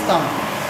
Town.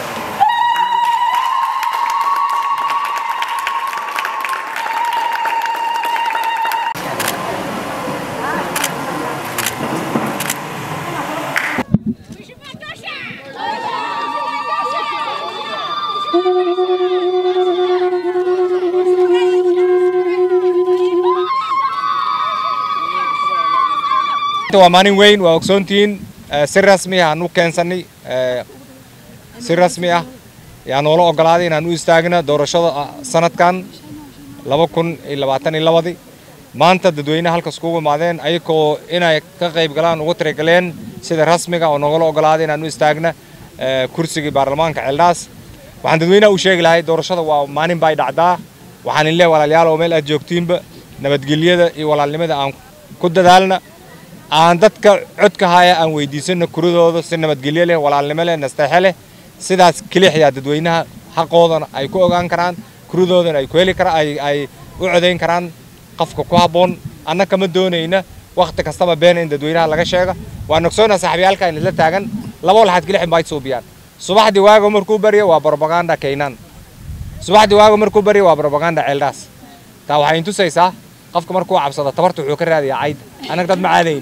waa maalin weyn waa ogsoontihiin si rasmi ah aan u keensanay si rasmi ah yaa noola ogolaaday inaan u istaagna doorashada sanadkan laba kun iyo labaatan iyo labadii maanta dadweynaha halkas kugu imaadeen ayagoo inay ka qayb galaan ugu tirigaleen sida rasmiga oo noogala ogolaaday inaan u istaagna kursigii baarlamaanka ceeldhaas waxaan dadweynaha u sheegi lahay doorashada waa maalin bay dhacdaa waxaan in leeyahay walaalayaal oo meel aad joogtiinba nabadgelyada iyo walaalnimada aan ku dadaalna aan dadka codka haya aan weydiisano kuradooda si nabadgelyo leh walaalnimo leh nasteexe leh sidaas kelixyaa dadweynaha xaqoodana ay ku ogaan karaan kuridoodana ay ku heli karaan ay ay u codayn karaan qofka ku habboon annaka ma doonayna wakhti kastaba beena in dadweynaha laga sheega waa nogsoona saaxiibayaalka in isla taagan laba laxad kelixin baa suubiyaan subaxdii waaga markuu barya waa propaganda keenan subaxdii waaga markuu barya waa propaganda ceeldhaas taa waxay intusaysaa qofka markuu cabsado tabarta wuxuu ka raadiyaa cayda annaga dad ma caadayn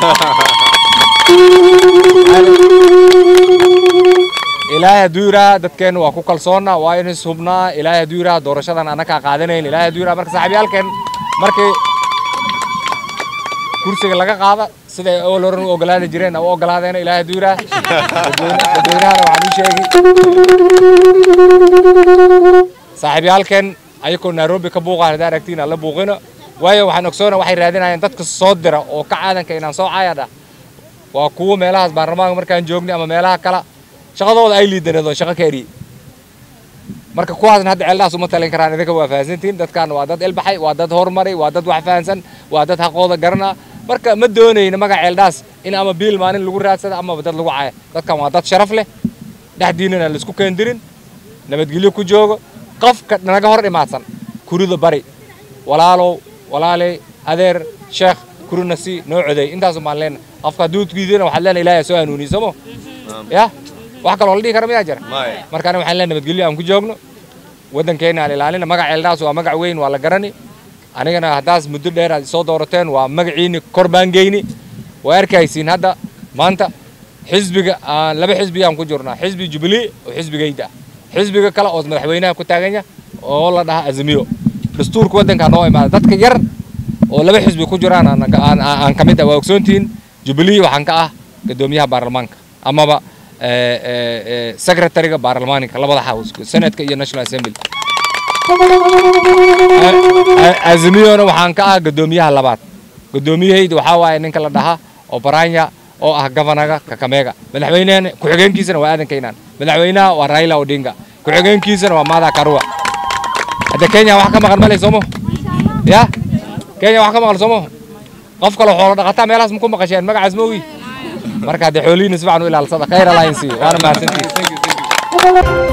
ilaahay hadduu yidhaha dadkeenna waa ku kalsoonna waa in is hubnaa ilaahay hadduu yidhaha doorashadan annagaa qaadanayn ilaahay hadduu yidhaha marka saaxiibyaalkeen markii kursiga laga qaada siday ool horan u ogolaadi jireen u ogolaadeena ilaahay hadduu yidhaha dadweynahana waxaan u sheegi saaxiibyaalkeen ayagoo nairobi ka buuqaan haddaa aragtiin aan la buuqino waayo waxaan ogsoona waxay raadinayaan dadka soo dira oo ka caadanka inaan soo caayadha waa kuwa meelahaas baarlamaanka markaan joognay ama meelaha kala shaqadooda ay liidaneedoon shaqo ka eriyey marka kuwaasna hadda ceeldhaas uma talin karaan idinka waa fahansantihin dadkan waa dad ilbaxay waa dad horumaray waa dad wax fahansan waa dad xaqooda garana marka ma doonayna magaca ceeldhaas in ama biil maalin lagu raadsada amaba dad lagu caaya dadkan waa dad sharaf leh dhexdiinana laisku keendirin nabadgelyo ku joogo qofka naga hor imaadsan kurida bari walaalow walaaley adeer sheekh kurina si noo coday intaasu baan leena qofka hadduu diidana waxaad leena ilaahay soo hanuuniy somo ya wax kaloo la dhihi kara miyaa jira markaana waxaan leena nabadgelyo aan ku joogno waddankeena aan ilaalina magaca ceeldhaas waa magac weyn waa la garani anigana haddaas muddo dheer aad soo doorateen waa magaciini kor baan geyni waa arkaysiin hadda maanta xisbiga laba xisbi aan ku jirnaa xisbi jubilee oo xisbigayda ah xisbiga kale oo madaxweynaha ku taaganya oo la dhaha azmiyo dastuurka waddanka noo imaada dadka yar oo laba xisbi ku jiraan aan ka mid ah waa ogsoontihiin jubilee waxaan ka ah gadoomiyaha baarlamaanka amaba secretariga baarlamaanka labada house senatka iyo national assembly azmiyona waxaan ka ah gadoomiyaha labaad gadoomiyahayda waxaa waaye ninka la dhaha oo baranya oo ah gavanaga kakameega madaxweynehana ku-xigeenkiisana waa aadan kaynaan madaxweynaha waa raila odinga ku-xigeenkiisana waa mada karua hadda kenya wax ka maqan malay soomo ya kenya wax ka maqan soomo qof kale xoolo dhaqataa meelahaas maku maqasheen magacaas ma ogi marka haddee xoolihiina si fiican u ilaalsada khayr allah in siiyo waana mahadsantihiin